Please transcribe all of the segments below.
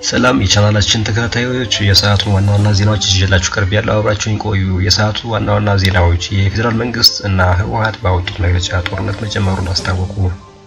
ሰላም የቻናላችን ተከታታዮች የሰዓቱን ዋና ዋና ዜናዎች ይዤላችሁ ቀርብ ያለው አብራችሁን ቆዩ። የሰዓቱ ዋና ዋና ዜናዎች የፌዴራል መንግስት እና ህወሓት ባወጡት መግለጫ ጦርነት መጀመሩን አስታወቁ።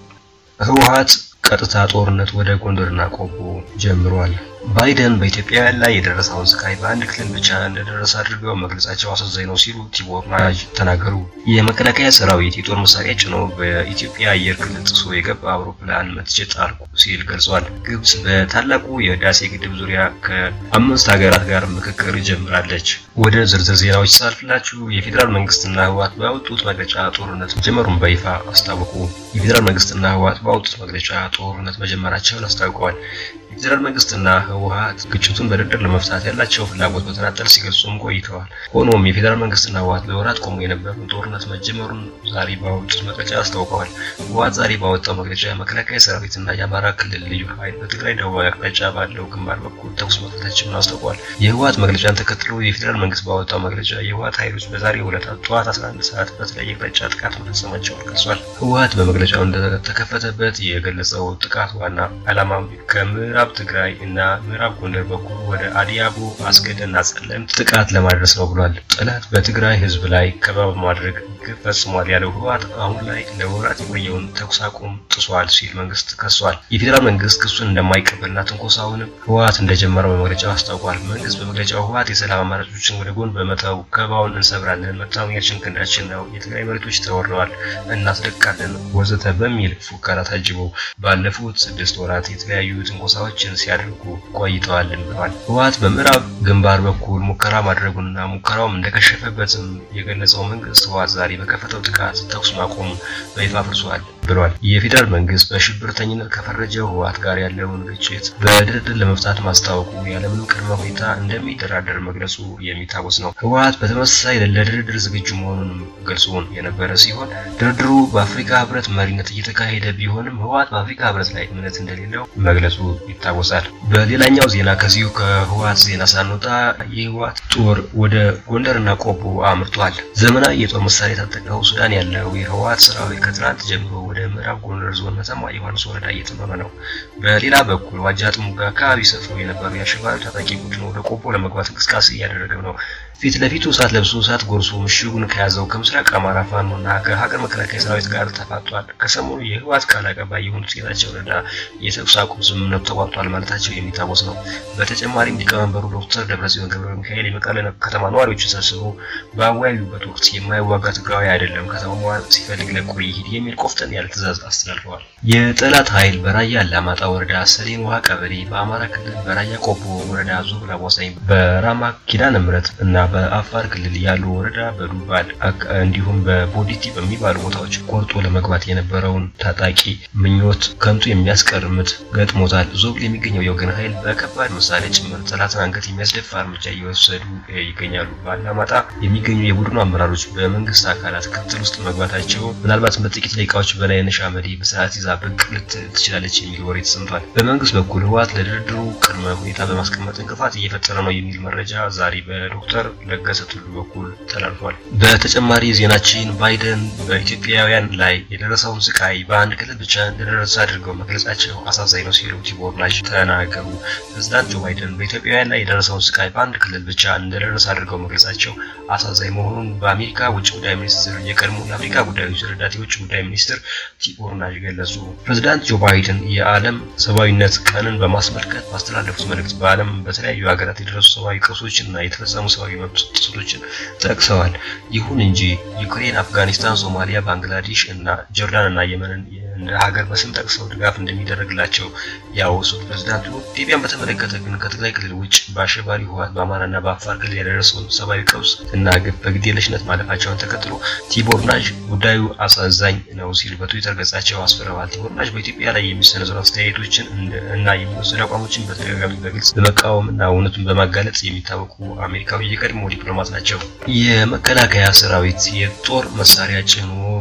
ህወሓት ቀጥታ ጦርነት ወደ ጎንደርና ቆቦ ጀምሯል። ባይደን በኢትዮጵያውያን ላይ የደረሰውን ስቃይ በአንድ ክልል ብቻ እንደደረሰ አድርገው መግለጻቸው አሳዛኝ ነው ሲሉ ቲቦር ናጅ ተናገሩ። የመከላከያ ሰራዊት የጦር መሳሪያ ጭኖ በኢትዮጵያ አየር ክልል ጥሶ የገባ አውሮፕላን መትቼ ጣልኩ ሲል ገልጿል። ግብጽ በታላቁ የህዳሴ ግድብ ዙሪያ ከአምስት ሀገራት ጋር ምክክር ጀምራለች። ወደ ዝርዝር ዜናዎች ሳልፍላችሁ የፌዴራል መንግስትና ህወሓት ባወጡት መግለጫ ጦርነት መጀመሩን በይፋ አስታወቁ። የፌዴራል መንግስትና ህወሓት ባወጡት መግለጫ ጦርነት መጀመራቸውን አስታውቀዋል። የፌዴራል መንግስትና ህወሓት ግጭቱን በድርድር ለመፍታት ያላቸው ፍላጎት በተናጠል ሲገልጹም ቆይተዋል። ሆኖም የፌዴራል መንግስትና ህወሓት ለወራት ቆሞ የነበረውን ጦርነት መጀመሩን ዛሬ ባወጡት መግለጫ አስታውቀዋል። ህወሓት ዛሬ ባወጣው መግለጫ የመከላከያ ሰራዊትና የአማራ ክልል ልዩ ኃይል በትግራይ ደቡባዊ አቅጣጫ ባለው ግንባር በኩል ተኩስ መክፈታቸውን አስታውቀዋል። የህወሓት መግለጫን ተከትሎ የፌዴራል መንግስት ባወጣው መግለጫ የህወሓት ኃይሎች በዛሬው ዕለት ጠዋት 11 ሰዓት በተለያየ አቅጣጫ ጥቃት መፈጸማቸውን ገልጿል። ህወሓት በመግለጫው እንደተከፈተበት የገለጸው ጥቃት ዋና ዓላማ ከምዕራብ ትግራይ እና ምዕራብ ጎንደር በኩል ወደ አዲያቦ አስገደና ጸለምት ጥቃት ለማድረስ ነው ብሏል። ጠላት በትግራይ ህዝብ ላይ ከበባ በማድረግ ግፍ ፈጽሟል ያለው ህወሓት አሁን ላይ ለወራት የቆየውን ተኩስ አቁም ጥሷል ሲል መንግስት ከሷል። የፌዴራል መንግስት ክሱን እንደማይቀበልና ትንኮሳውንም ህወሓት እንደጀመረው በመግለጫው አስታውቋል። መንግስት በመግለጫው ህወሓት የሰላም አማራጮችን ወደ ጎን በመተው ከበባውን እንሰብራለን፣ መታመኛችን ክንዳችን ነው፣ የትግራይ መሬቶች ተወረዋል፣ እናስለቃለን ወዘተ በሚል ፉከራ ታጅበው ባለፉት ስድስት ወራት የተለያዩ ትንኮሳዎችን ሲያደርጉ ቆይተዋልን ብለዋል። ህወሓት በምዕራብ ግንባር በኩል ሙከራ ማድረጉንና ሙከራውም እንደከሸፈበትም የገለጸው መንግስት ህወሓት ዛሬ በከፈተው ጥቃት ተኩስ ማቆሙን በይፋ አፍርሷል ብሏል። የፌዴራል መንግስት በሽብርተኝነት ከፈረጀው ህወሓት ጋር ያለውን ግጭት በድርድር ለመፍታት ማስታወቁ ያለምንም ቅድመ ሁኔታ እንደሚደራደር መግለጹ የሚታወስ ነው። ህወሓት በተመሳሳይ ለድርድር ዝግጁ መሆኑንም ገልጾን የነበረ ሲሆን ድርድሩ በአፍሪካ ህብረት መሪነት እየተካሄደ ቢሆንም ህወሓት በአፍሪካ ህብረት ላይ እምነት እንደሌለው መግለጹ ይታወሳል። በሌላኛው ዜና ከዚሁ ከህወሓት ዜና ሳንወጣ የህወሓት ጦር ወደ ጎንደርና ቆቦ አምርቷል። ዘመናዊ የጦር መሳሪያ የታጠቀው ሱዳን ያለው የህወሓት ሰራዊት ከትናንት ጀምሮ ወደ ምዕራብ ጎንደር ዞን መተማ ዮሐንስ ወረዳ እየተመመ ነው። በሌላ በኩል ዋጃ ጥሙጋ አካባቢ ሰፍሮ የነበሩ የአሸባሪ ታጣቂ ቡድን ወደ ቆቦ ለመግባት እንቅስቃሴ እያደረገ ነው። ፊት ለፊቱ እሳት ለብሶ እሳት ጎርሶ ምሽጉን ከያዘው ከምስራቅ አማራ ፋኖና ከሀገር መከላከያ ሰራዊት ጋር ተፋጧል። ከሰሞኑ የህወሓት ቃል አቀባይ የሆኑት ጌታቸው ረዳ የተኩስ አቁም ስምምነቱ ተቋርጧል ማለታቸው የሚታወስ ነው። በተጨማሪም ሊቀመንበሩ ዶክተር ደብረጽዮን ገብረ ሚካኤል የመቀለ ከተማ ነዋሪዎችን ሰብስቦ በአወያዩበት ወቅት የማይዋጋ ትግራዊ አይደለም ከተማዋ ሲፈልግ ለቆ ይሂድ የሚል ቆፍጠን ያለ ትዕዛዝ አስተላልፈዋል። የጠላት ኃይል በራያ አላማጣ ወረዳ ሰሌን ውሃ ቀበሌ፣ በአማራ ክልል በራያ ቆቦ ወረዳ ዞብል አዋሳኝ፣ በራማ ኪዳነ ምሕረት እና በአፋር ክልል ያሉ ወረዳ በዱባል እንዲሁም በቦዲቲ በሚባሉ ቦታዎች ቆርጦ ለመግባት የነበረውን ታጣቂ ምኞት ከንቱ የሚያስቀር ምት ገጥሞታል። ዞብል የሚገኘው የወገን ኃይል በከባድ መሳሪያ ጭምር ጠላትን አንገት የሚያስደፋ እርምጃ እየወሰዱ ይገኛሉ። በአላማጣ የሚገኙ የቡድኑ አመራሮች በመንግስት አካላት ክትትል ውስጥ መግባታቸው ምናልባትም በጥቂት ደቂቃዎች በላይነሽ አመዴ በስርዓት ይዛ ብቅ ልትል ትችላለች የሚል ወሬ ተሰምቷል። በመንግስት በኩል ህወሓት ለድርድሩ ቅድመ ሁኔታ በማስቀመጥ እንቅፋት እየፈጠረ ነው የሚል መረጃ ዛሬ በዶክተር ለገሰ ቱሉ በኩል ተላልፏል። በተጨማሪ ዜናችን ባይደን በኢትዮጵያውያን ላይ የደረሰውን ስቃይ በአንድ ክልል ብቻ እንደደረሰ አድርገው መግለጻቸው አሳዛኝ ነው ሲሉ ቲቦር ናጅ ተናገሩ። ፕሬዝዳንት ጆ ባይደን በኢትዮጵያውያን ላይ የደረሰውን ስቃይ በአንድ ክልል ብቻ እንደደረሰ አድርገው መግለጻቸው አሳዛኝ መሆኑን በአሜሪካ ውጭ ጉዳይ ሚኒስትር የቀድሞ የአፍሪካ ጉዳዮች ረዳት የውጭ ጉዳይ ሚኒስትር ቲቦር ናጅ ገለጹ። ፕሬዝዳንት ጆ ባይደን የዓለም ሰብአዊነት ቀንን በማስመልከት ባስተላለፉት መልእክት በዓለም በተለያዩ ሀገራት የደረሱ ሰብአዊ ቀውሶችን እና የተፈጸሙ ሰብአዊ መብት ጥሰቶችን ጠቅሰዋል። ይሁን እንጂ ዩክሬን፣ አፍጋኒስታን፣ ሶማሊያ፣ ባንግላዴሽ እና ጆርዳን እና የመንን እንደ ሀገር በስም ጠቅሰው ድጋፍ እንደሚደረግላቸው ያወሱት ፕሬዝዳንቱ ኢትዮጵያን በተመለከተ ግን ከትግራይ ክልል ውጭ በአሸባሪ ህወሓት በአማራና በአፋር ክልል ያደረሰውን ሰብአዊ ቀውስ እና ግፍ በግዴለሽነት ማለፋቸውን ተከትሎ ቲቦር ናጅ ጉዳዩ አሳዛኝ ነው ሲሉ በትዊተር ገጻቸው አስፍረዋል። ቲቦር ናጅ በኢትዮጵያ ላይ የሚሰነዘሩ አስተያየቶችን እና የሚወሰዱ አቋሞችን በተደጋጋሚ በግልጽ በመቃወም እና እውነቱን በማጋለጥ የሚታወቁ አሜሪካዊ የቀድሞ ዲፕሎማት ናቸው። የመከላከያ ሰራዊት የጦር መሳሪያ ጭኖ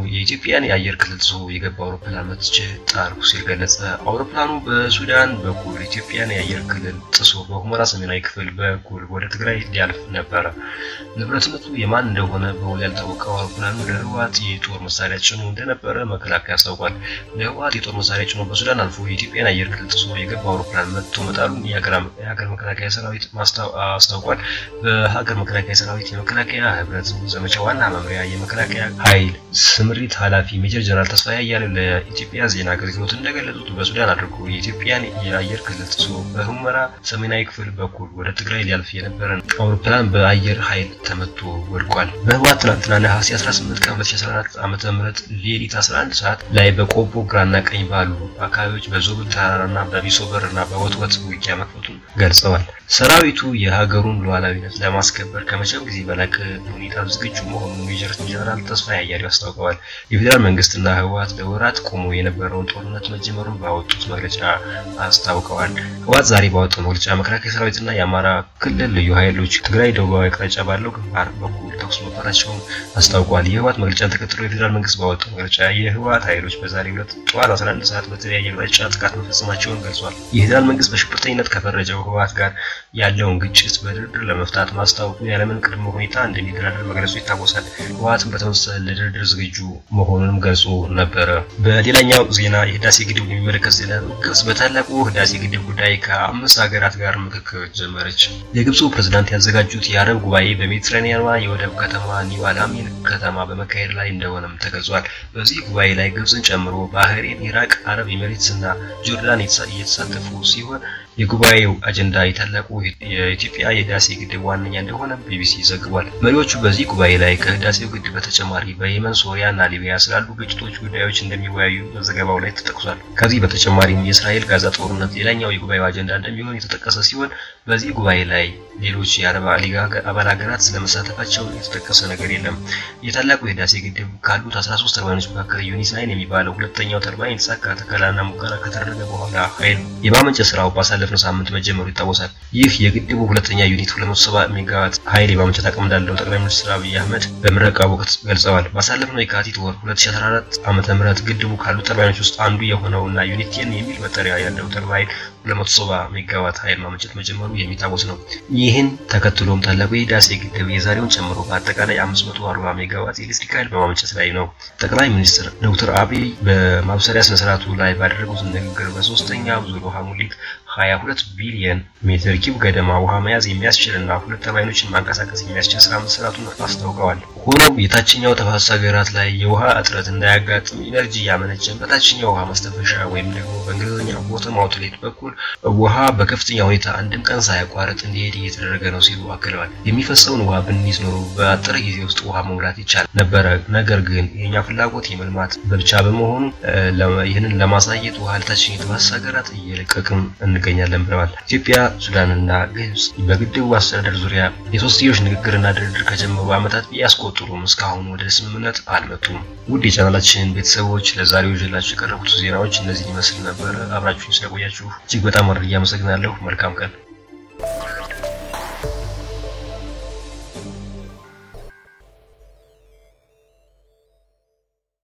የኢትዮጵያን የአየር ክልል ጥሶ የገባ አውሮፕላን መትቼ ጣልኩ ሲል ገለጸ። አውሮፕላኑ በሱዳን በኩል ኢትዮጵያን የአየር ክልል ጥሶ በሁመራ ሰሜናዊ ክፍል በኩል ወደ ትግራይ ሊያልፍ ነበረ። ንብረትነቱ የማን እንደሆነ በውል ያልታወቀው አውሮፕላኑ ለህወሓት የጦር መሳሪያ ጭኖ እንደነበረ መከላከያ አስታውቋል። ለህወሓት የጦር መሳሪያ ጭኖ በሱዳን አልፎ የኢትዮጵያን አየር ክልል ጥሶ የገባ አውሮፕላን መትቶ መጣሉን የሀገር መከላከያ ሰራዊት አስታውቋል። በሀገር መከላከያ ሰራዊት የመከላከያ ህብረት ዘመቻ ዋና መምሪያ የመከላከያ ኃይል ስምሪት ኃላፊ ሜጀር ጀነራል ተስፋዬ አያሌው ለኢትዮጵያ ዜና አገልግሎት እንደገለጹት በሱዳን አድርጎ የኢትዮጵያን የአየር ክልል ጥሶ በሁመራ ሰሜናዊ ክፍል በኩል ወደ ትግራይ ሊያልፍ የነበረን አውሮፕላን በአየር ኃይል ተመቶ ወድቋል። በህወሓት ትናንትና ነሐሴ 18 ቀን 2014 ዓ.ም ሌሊት 11 ሰዓት ላይ በቆቦ ግራና ቀኝ ባሉ አካባቢዎች በዞብል ተራራና በቢሶበር እና በወትወት ውጊያ መክፈቱን ገልጸዋል። ሰራዊቱ የሀገሩን ሉዓላዊነት ለማስከበር ከመቼም ጊዜ በላቀ ሁኔታ ዝግጁ መሆኑን ሜጀር ጀነራል ተስፋዬ አያሌው አስታውቀዋል። የፌዴራል መንግስትና ህወሓት ለወራት ቆሞ የነበረውን ጦርነት መጀመሩን ባወጡት መግለጫ አስታውቀዋል። ህወሓት ዛሬ ባወጣው መግለጫ መከላከያ ሰራዊትና የአማራ ክልል ልዩ ኃይሎች ትግራይ ደቡባዊ አቅጣጫ ባለው ግንባር በኩል ተኩስ መክፈታቸውን አስታውቋል። የህወሓት መግለጫን ተከትሎ የፌዴራል መንግስት ባወጣው መግለጫ የህወሓት ኃይሎች በዛሬው ዕለት ጠዋት 11 ሰዓት በተለያየ አቅጣጫ ጥቃት መፈጸማቸውን ገልጿል። የፌዴራል መንግስት በሽብርተኝነት ከፈረጀው ህወሓት ጋር ያለውን ግጭት በድርድር ለመፍታት ማስታወቁ ያለምን ቅድመ ሁኔታ እንደሚደራደር መግለጹ ይታወሳል። ህወሓትም በተመሳሳይ ለድርድር ዝግጁ መሆኑንም ገልጾ ነበረ። በሌላኛው ዜና የህዳሴ ግድብ የሚመለከት ዜና ግብጽ በታላቁ ህዳሴ ግድብ ጉዳይ ከአምስት ሀገራት ጋር ምክክር ጀመረች። የግብፁ ፕሬዝዳንት ያዘጋጁት የአረብ ጉባኤ በሜዲትራኒያኗ የወደብ ከተማ ኒው አልአሚን ከተማ በመካሄድ ላይ እንደሆነም ተገልጿል። በዚህ ጉባኤ ላይ ግብፅን ጨምሮ ባህሬን፣ ኢራቅ፣ አረብ ኤሚሬትስ እና ጆርዳን እየተሳተፉ ሲሆን የጉባኤው አጀንዳ የታላቁ የኢትዮጵያ የህዳሴ ግድብ ዋነኛ እንደሆነ ቢቢሲ ዘግቧል። መሪዎቹ በዚህ ጉባኤ ላይ ከህዳሴው ግድብ በተጨማሪ በየመን፣ ሶሪያ እና ሊቢያ ስላሉ ግጭቶች ጉዳዮች እንደሚወያዩ በዘገባው ላይ ተጠቅሷል። ከዚህ በተጨማሪም የእስራኤል ጋዛ ጦርነት ሌላኛው የጉባኤው አጀንዳ እንደሚሆን የተጠቀሰ ሲሆን በዚህ ጉባኤ ላይ ሌሎች የአረብ ሊግ አባል ሀገራት ስለመሳተፋቸው የተጠቀሰ ነገር የለም። የታላቁ የህዳሴ ግድብ ካሉት 13 ተርባይኖች መካከል ዩኒት ናይን የሚባለው ሁለተኛው ተርባይን የተሳካ ተከላና ሙከራ ከተደረገ በኋላ ኃይል የማመንጨት ስራው ባሳለፍነው ሳምንት መጀመሩ ይታወሳል። ይህ የግድቡ ሁለተኛ ዩኒት 270 ሜጋዋት ኃይል የማመንጨት አቅም እንዳለው ጠቅላይ ሚኒስትር አብይ አህመድ በምረቃ ወቅት ገልጸዋል። ባሳለፍነው የካቲት ወር 2014 ዓመተ ምህረት ግድቡ ካሉት ተርባይኖች ውስጥ አንዱ የሆነው እና ዩኒት ቴን የሚል መጠሪያ ያለው ተርባይን 270 ሜጋዋት ኃይል ማመንጨት መጀመሩ የሚታወስ ነው። ይህን ተከትሎም ታላቁ የህዳሴ ግድብ የዛሬውን ጨምሮ በአጠቃላይ 540 ሜጋዋት ኤሌክትሪክ ኃይል በማመንጨት ላይ ነው። ጠቅላይ ሚኒስትር ዶክተር አብይ በማብሰሪያ ስነስርዓቱ ላይ ባደረጉት ንግግር በሶስተኛ ዙር ውሃ ሙሊት 22 ቢሊየን ሜትር ኪዩብ ገደማ ውሃ መያዝ የሚያስችል እና ሁለት ተርባይኖችን ማንቀሳቀስ የሚያስችል ስራ መሰራቱን አስታውቀዋል። ሆኖም የታችኛው ተፋሰስ ሀገራት ላይ የውሃ እጥረት እንዳያጋጥም ኢነርጂ እያመነጨ በታችኛው ውሃ ማስተንፈሻ ወይም ደግሞ በእንግሊዝኛ ቦተም አውትሌት በኩል ውሃ በከፍተኛ ሁኔታ አንድም ቀን ሳያቋርጥ እንዲሄድ እየተደረገ ነው ሲሉ አክለዋል። የሚፈሰውን ውሃ ብንይዝ ኖሮ በአጠረ ጊዜ ውስጥ ውሃ መሙላት ይቻል ነበረ። ነገር ግን የኛ ፍላጎት የመልማት ብቻ በመሆኑ ይህንን ለማሳየት ውሃ ለታችኛው ተፋሰስ ሀገራት እየለቀቅን እንገኛለን ብለዋል። ኢትዮጵያ፣ ሱዳንና ግብጽ በግድቡ አስተዳደር ዙሪያ የሶስትዮሽ ንግግርና ድርድር ከጀመሩ ዓመታት ቢያስቆጥሩም እስካሁን ወደ ስምምነት አልመጡም። ውድ የቻናላችን ቤተሰቦች ለዛሬው ይዤላችሁ የቀረቡት ዜናዎች እነዚህ ይመስል ነበር። አብራችሁኝ ስለቆያችሁ እጅግ በጣም አድርጌ አመሰግናለሁ። መልካም ቀን